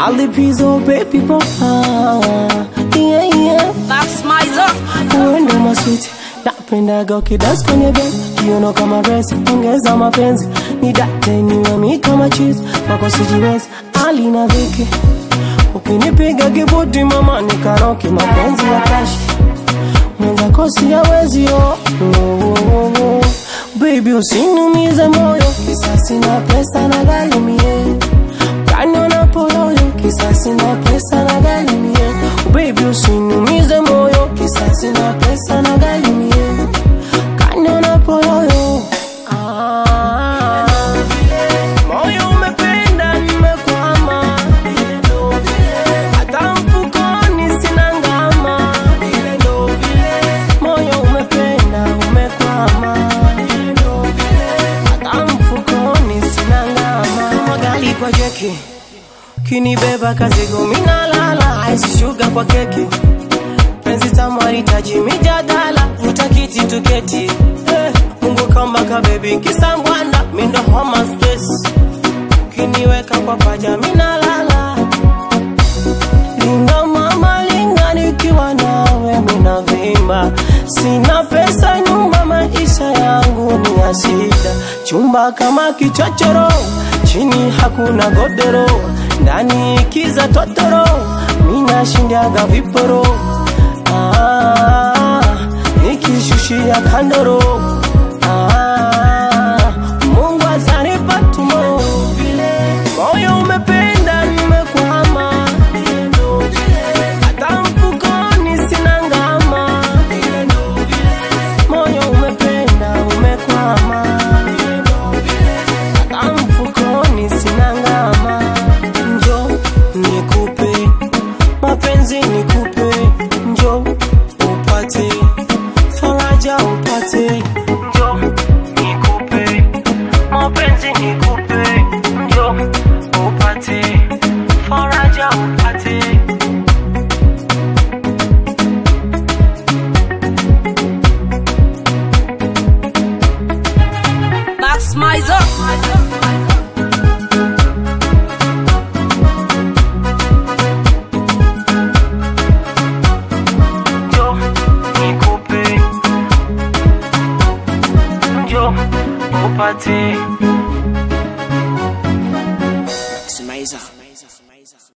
Malipizo baby boy yeah, yeah. Max Mizer. uende maswiti napendaga ukidasi kwenye besi kiuno kama resi ongeza mapenzi ni date niwe mi kama chizi wako sijiwezi ali na viki ukinipiga kibuti mama ni karoki mapenzi ya kashi mwenzako siyawezi oh. oh, oh, oh. Baby usinumize moyo kisasi na pesa na galimie kaniona poloyo kisasi na pesa na galimie Baby usinumize moyo kisasi na pesa na galimie kaniona poloyo ah. Moyo umependa nimekwama hata mfukoni sina ngama moyo umependa umekwama hata mfukoni sina ngama kama gali kwa jeki kinibeba kazigo minalala aisishuga kwa keki penzi tamaritaji mijadala vuta kiti tuketi eh, mungu kambaka bebi kisangwanda mindo homa space kiniweka kwa paja minalala linga mama linga nikiwa nawe minavimba sina pesa nyumba maisha yangu ni ya shida chumba kama kichochoro chini hakuna godoro ndani kiza totoro minashindaga viporo ah, nikishushia kandoro ah, mungu atanipa tumo moyo umependa nimekwama hata mfukoni sina ngama moyo umependa umekwama hata mfukoni sina ngama njo nikupe mapenzi nikupe njo upate faraja upate njo nikupe mapenzi nikupe njo upate faraja upate Max Mizer. njo nikupe njo upate